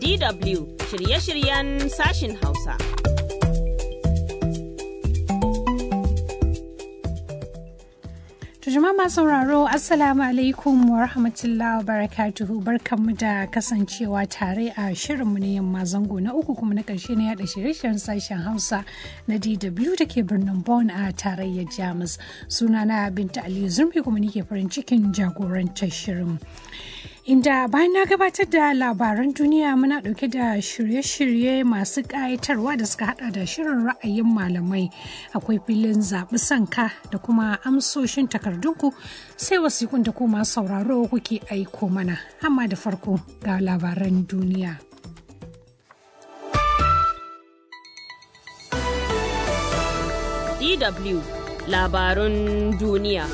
DW shirye-shiryen sashin Hausa. jama'a masu sauraro assalamu alaikum wa rahmatullahi wa barakatuhu barkanmu da kasancewa tare a shirinmu na yamma zango na uku kuma na ƙarshe na yada shirye-shiryen sashen hausa na dw da ke birnin Bonn a tarayyar jamus sunana binta aliyu zurfi kuma nike farin cikin jagorantar shirin inda bayan na gabatar da labaran duniya muna dauke da shirye-shirye masu ƙayatarwa da suka hada da shirin ra'ayin malamai akwai filin zaɓi sanka da kuma amsoshin takardunku sai wasikun da kuma sauraro kuke aiko mana amma da farko ga labaran duniya DW labarun duniya.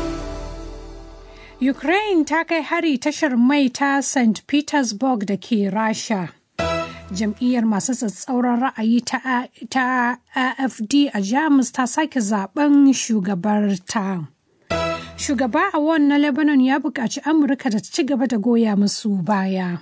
Ukraine ta kai hari tashar mai ta St. Petersburg da ke Rasha. Jam'iyyar masu tsatsauran ra'ayi ta, ta AFD a Jamus ta sake zaben shugabarta. Shugaba a na Lebanon ya buƙaci Amurka da ta ci gaba da goya musu baya.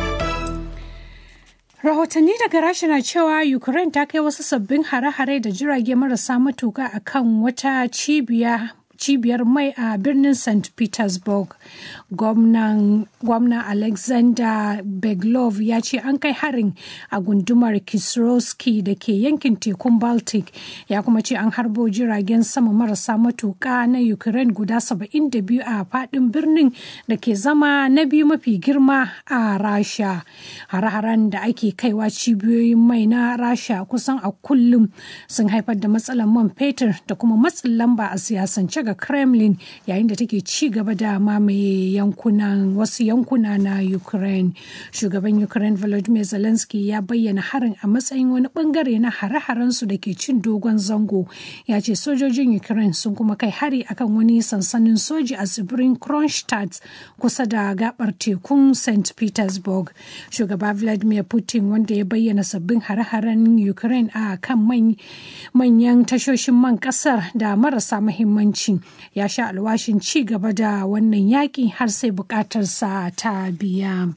Rahotanni daga Rasha na cewa Ukraine ta kai wasu sabbin hare-hare da jirage marasa matuka akan wata cibiya cibiyar mai a birnin st petersburg gwamna alexander beglov ya ce an kai harin a gundumar kisrowski da ke yankin tekun baltic ya kuma ce an harbo jiragen sama marasa matuka na ukraine guda 72 a fadin birnin da ke zama na biyu mafi girma a rasha hare-haren da ake kaiwa cibiyoyin mai na rasha kusan a kullum sun haifar da matsalar man fetur da kuma matsin lamba a siyasance ga kremlin yayin da take ci gaba da mamaye yankunan wasu yankuna na ukraine shugaban ukraine volodymyr zelensky ya bayyana harin a matsayin wani bangare na hare-haren su da ke cin dogon zango ya ce sojojin ukraine sun kuma kai hari akan wani sansanin soji a tsibirin kronstadt kusa da gabar tekun st petersburg shugaba vladimir putin wanda ya bayyana sabbin hare-haren ukraine a kan manyan tashoshin man kasar da marasa mahimmanci ya sha alwashin ci gaba da wannan yaƙi har sai buƙatarsa ta biya.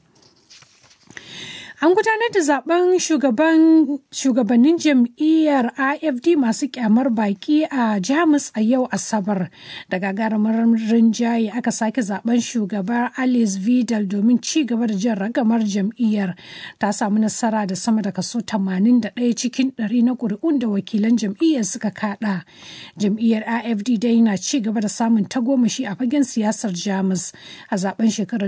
An gudanar da zaben shugabannin jam'iyyar AFD masu kyamar baki a Jamus a yau Asabar. Da gagarumar rinjaye aka sake zaben shugabar Alice Vidal domin ci gaba da jan ragamar jam'iyyar. Ta samu nasara da sama da kaso 81 cikin 100 na ƙuri'un da wakilan jam'iyyar suka kada. Jam'iyyar AFD dai na ci gaba da samun tagomashi a fagen siyasar Jamus a zaben shekarar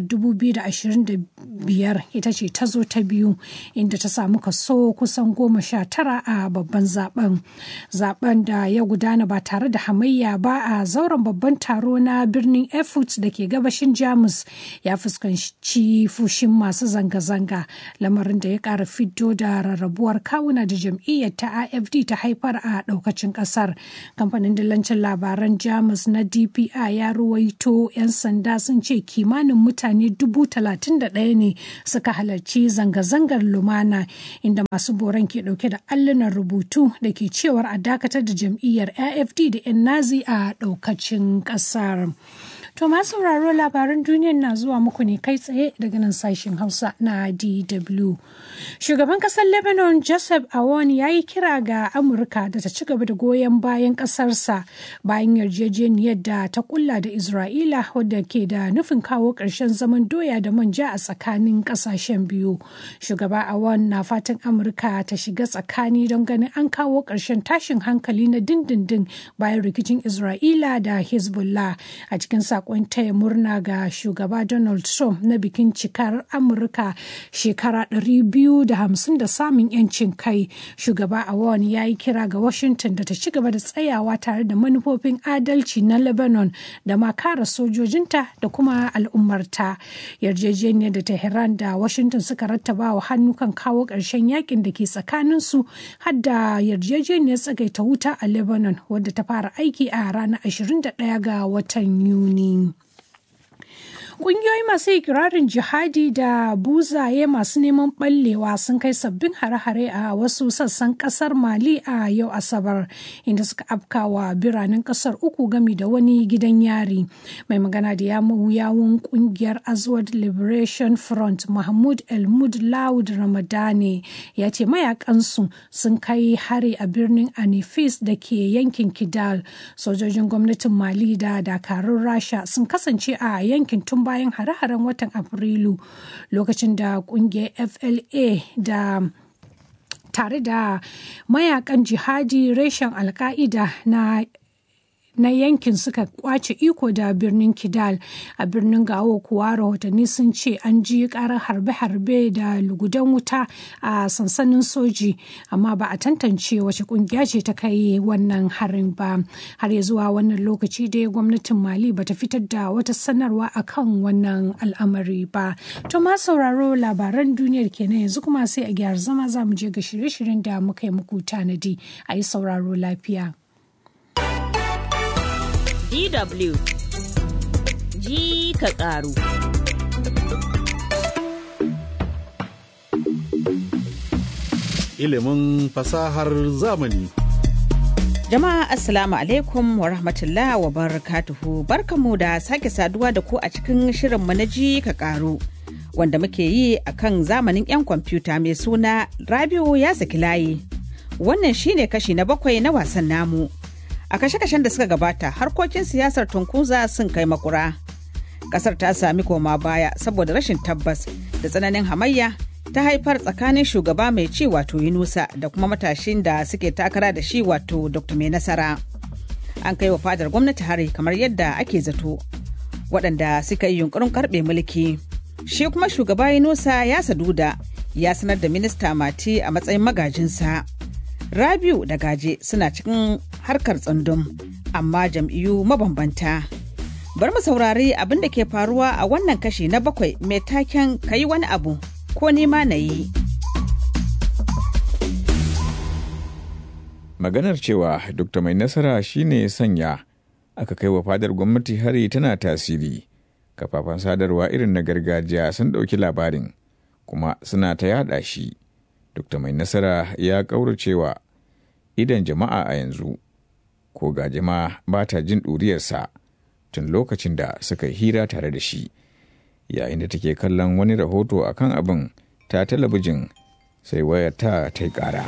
2025 ita ce ta zo ta biyu. biyu inda ta samu kaso kusan goma sha tara a babban zaben zaben da ya gudana ba tare da hamayya ba a zauren babban taro na birnin erfurt da ke gabashin jamus ya fuskanci fushin masu zanga-zanga lamarin da ya kara fito da rarrabuwar kawuna da jam'iyyar ta afd ta haifar a daukacin kasar kamfanin dillancin labaran jamus na dpi ya ruwaito 'yan sanda sun ce kimanin mutane dubu talatin da ɗaya ne suka halarci zanga zanga-zangar lumana inda masu boran ke dauke da allunan rubutu da ke cewar a dakatar da jam'iyyar afd da 'yan nazi a daukacin kasar To masu sauraro labaran duniyar na zuwa muku ne kai tsaye daga nan sashen Hausa na DW. Shugaban kasar Lebanon Joseph Aoun ya yi kira ga Amurka da ta ci gaba da goyon bayan kasarsa bayan yarjejeniyar da ta kulla da Isra'ila wadda ke da nufin kawo ƙarshen zaman doya da manja a tsakanin ƙasashen biyu. Shugaba Aoun na fatan Amurka ta shiga tsakani don ganin an kawo ƙarshen tashin hankali na dindindin bayan rikicin Isra'ila da Hezbollah a cikin sakon taya murna ga shugaba Donald Trump na bikin cikar Amurka shekara 250 da samun 'yancin kai. Shugaba Awon ya yi kira ga Washington da ta ci gaba da tsayawa tare da manufofin adalci na Lebanon da ma kare sojojinta da kuma al'ummarta. Yarjejeniyar da Tehran da Washington suka rattaba wa hannu kan kawo ƙarshen yakin da ke tsakaninsu har da yarjejeniyar tsagaita wuta a Lebanon wadda ta fara aiki a ranar 21 ga watan Yuni. Ƙungiyoyi masu ikirarin jihadi da buzaye masu neman ɓallewa sun kai sabbin hare-hare a wasu sassan ƙasar Mali a yau Asabar, inda suka afkawa biranen ƙasar uku gami da wani gidan yari. Mai magana da yawun ƙungiyar Azwad Liberation Front Mahmud Elmud Laud Ramadani ya ce mayakansu sun kai hari a birnin Anifis da ke yankin Kidal. Sojojin gwamnatin Mali da dakarun Rasha sun kasance a yankin tun bayan hare-haren watan Afrilu lokacin da kungiyar FLA da tare da mayakan jihadi reshen alka'ida na na yankin suka kwace iko da birnin kidal a birnin gawo kuwa rahotanni sun ce an ji karar harbe-harbe da lugudan wuta a sansanin soji amma ba a tantance wace kungiya ce ta kai wannan harin ba har ya zuwa wannan lokaci dai gwamnatin mali bata fitar da wata sanarwa akan wannan al'amari ba to ma sauraro labaran duniyar kenan yanzu kuma sai a gyara zama za mu je ga shirye-shiryen da muka yi muku tanadi a yi sauraro lafiya. DW ji ka ƙaru. Ilimin fasahar zamani. Jama'a Assalamu alaikum wa rahmatullah wa barakatuhu barkamu da sake saduwa da ku a cikin shirinmu na ji ka ƙaru. Wanda muke yi a kan zamanin 'yan kwamfuta mai suna Rabiu ya saki layi. Wannan shine kashi na bakwai na wasan namu. a kashe-kashen da suka gabata harkokin siyasar tunkuza sun kai makura kasar ta sami koma baya saboda rashin tabbas da tsananin hamayya ta haifar tsakanin shugaba mai ci wato yunusa da kuma matashin da suke takara da shi wato dr mai nasara an kai wa fadar gwamnati hari kamar yadda ake zato waɗanda suka yi yunkurin karɓe mulki shi kuma shugaba yunusa ya saduda ya sanar da minista mati a matsayin magajinsa Rabiu da Gaje suna cikin harkar tsundum amma jam'iyyu mabambanta. Bar mu saurari abin da ke faruwa a wannan kashi na bakwai mai taken kayi wani abu ko nema na yi. Maganar cewa Dr. Mai Nasara shine sanya aka kai wa fadar gwamnati hari tana tasiri. Kafafen sadarwa irin na gargajiya sun ɗauki labarin kuma suna ta yada shi. Dr. Mai Nasara ya ƙauracewa idan jama'a a yanzu, ko ga jama'a ba ta jin ɗuriyarsa tun lokacin da suka hira tare da shi, yayin da take kallon wani rahoto a kan abin ta talabijin sai wayar ta ta yi ƙara.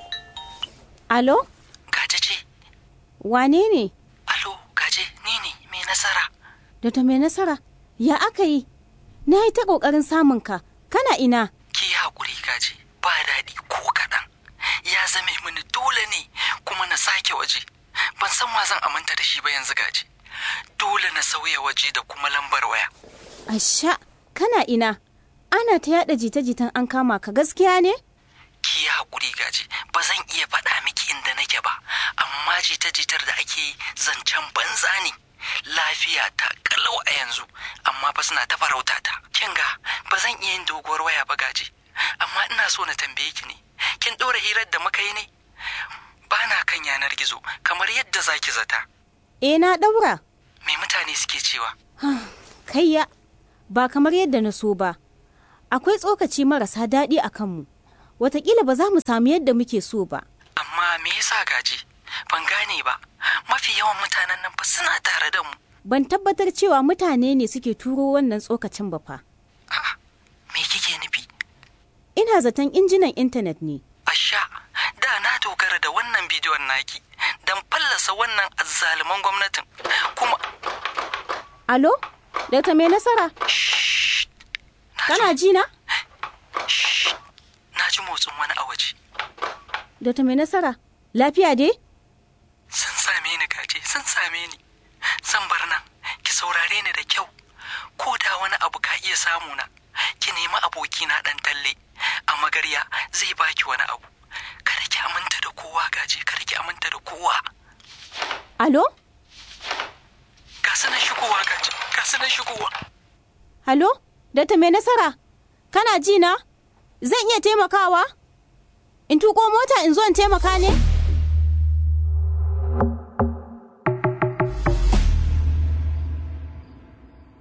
Alo? Gaje ce, Wane ne? alo, gaje, ni ne mai nasara. Dr. mai nasara? Ya aka yi? Na yi ta ƙoƙarin samun ka. Kana ina? Ki yi haƙuri gaje, ba daɗi ko kaɗan. Ya zame mini dole ne kuma na sake waje. Ban san wa zan aminta da shi ba yanzu gaje. Dole na sauya waje da kuma lambar waya. Asha, kana ina? Ana ta yaɗa jita-jitan an kama ka gaskiya ne? Ki yi haƙuri gaje, ba zan iya faɗa miki inda nake ba, amma jita-jitar da ake yi zancen banza ne. Lafiya ta kalau a yanzu, amma fa suna ta farauta ta. Kin ga, ba zan iya yin doguwar waya ba gaje, amma ina so na tambaye ki ne. Kin ɗora hirar da muka yi ne? Ba na kan yanar gizo, kamar yadda za ki zata. E na ɗaura. Me mutane suke cewa? Kayya, ba kamar yadda na so ba. Akwai tsokaci marasa daɗi a kanmu. Wataƙila ba za mu samu yadda muke so ba. Amma me yasa gaje? Ban gane ba. Mafi yawan mutanen nan fa suna tare da mu. Ban tabbatar cewa mutane ne suke turo wannan tsokacin ba fa. A'a, me kike nufi? Ina zaton injinan intanet ne. Asha, da na dogara da wannan bidiyon naki don fallasa wannan azzaluman gwamnatin. Kuma, Alo? Dr. mai nasara? shh, na Kana ji, ji na? shh, na ji motsin wani a waje. Dr. mai nasara? Lafiya dai? Sun same ni gaje, sun same ni. Zan bar nan, ki saurare ni da kyau. Ko da wani abu ka iya samu na, ki nemi abokina ɗan talle. A magarya zai baki wani abu. Kada ki aminta da kowa gaje, kada ki aminta da kowa. Alo? Ga su nan shigowa gaje, ga su nan shigowa. Halo? Dr. mai nasara? Kana ji na? Zan iya taimakawa? In tuko mota in zo in taimaka ne?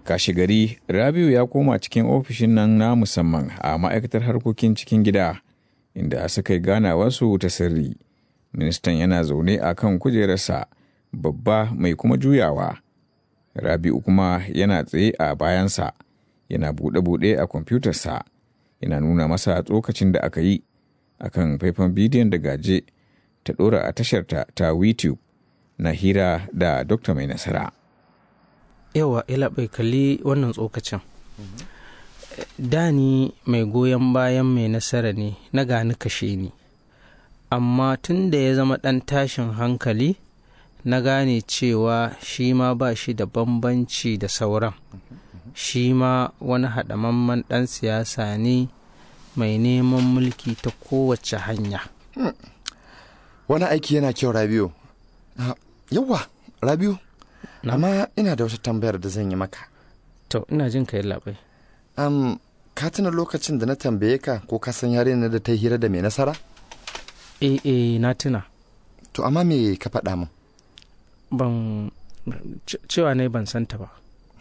kashi gari rabiu ya koma cikin ofishin nan na musamman a ma'aikatar harkokin cikin gida inda suka yi ganawarsu ta sirri ministan yana zaune a kan kujerarsa babba mai kuma juyawa rabiu kuma yana tsaye a bayansa yana buɗe-buɗe a kwamfutarsa yana nuna masa tsokacin da aka yi a kan faifan bidiyon da gaje ta ɗora a tasharta ta youtube na hira da dokta mai nasara yawa ila bai kalli wannan tsokacin dani mai goyon bayan mai nasara ne na gani kashe ni amma tun da ya zama ɗan tashin hankali na gane cewa shi ma ba shi da bambanci da sauran shi ma wani haɗamamman ɗan siyasa ne mai neman mulki ta kowace hanya wani aiki yana kyau rabiu yawa rabiu amma ina da wata tambayar da zan yi maka to ina jin ka yi labai um, ka tuna lokacin da na tambaye ka ko ka san yarinyar da ta hira da mai nasara eh eh na tuna to amma me ka faɗa min ban cewa ne ban santa ba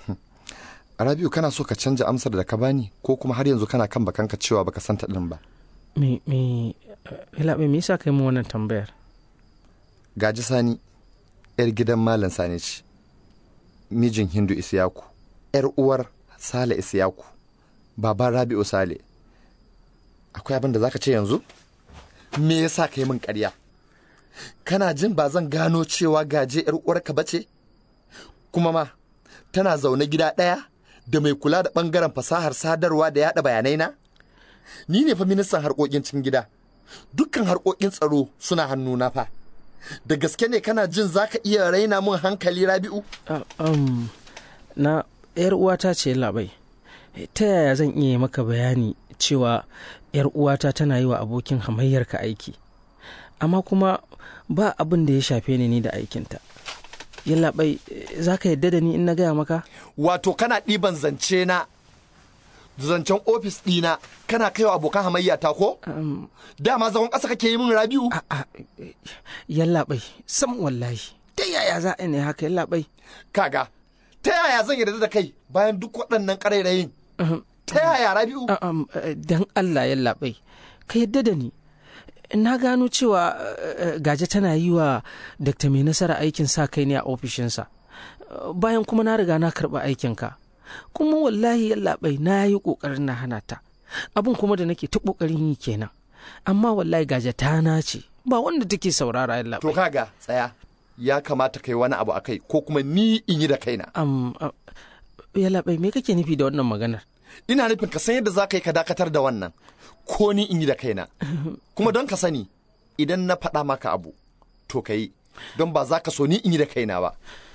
rabiu kana so ka canja amsar da ka bani ko kuma har yanzu kana kan bakanka cewa baka santa din ba me me labai me yasa kai mu wannan tambayar gaji sani yar gidan malam sani ce mijin hindu isiyaku yar uwar sale isiyaku baban rabi'u sale akwai abin da zaka ce yanzu me yasa ka yi min ƙarya kana jin ba zan gano cewa gaje yar uwarka bace kuma ma tana zaune gida ɗaya da mai kula da ɓangaren fasahar sadarwa da yaɗa bayanai na ni ne fa ministan harkokin cikin gida dukkan harkokin tsaro suna hannuna fa da gaske ne kana jin za ka iya raina mun hankali rabi'u? um, na yar uwata ce labai ta yaya zan iya maka bayani cewa yar uwata tana yi wa abokin hamayyarka aiki amma kuma ba abin da ya shafe ni ni da aikinta yallaɓai za ka yadda da ni in na gaya maka wato kana ɗiban zance na zancen ofis ɗina kana kaiwa abokan hamayya ta ko? Dama zagon ƙasa kake yi min rabiu? Yallaɓai, sam wallahi. Ta yaya za a ne haka yallaɓai? Kaga, ta yaya zan yarda da kai bayan duk waɗannan ƙarairayin? Ta yaya rabiu? Dan Allah yallaɓai, ka yadda da ni. Na gano cewa gaje tana yi wa Dr. Mai Nasara aikin sa kai ne a ofishinsa. Bayan kuma na riga na karɓi aikinka. kuma wallahi yallaɓai na yi ƙoƙarin na hana ta abin kuma da nake ta ƙoƙarin yi kenan amma wallahi gaja ta na ce ba wanda take saurara yallaɓai to kaga tsaya ya kamata kai wani abu akai ko kuma ni in yi da kaina um, uh, yallaɓai me kake nufi da wannan maganar ina nufin ka san yadda za ka yi ka dakatar da wannan ko ni in yi da kaina kuma don ka sani idan na faɗa maka abu to ka yi don ba za ka so ni in yi da kaina ba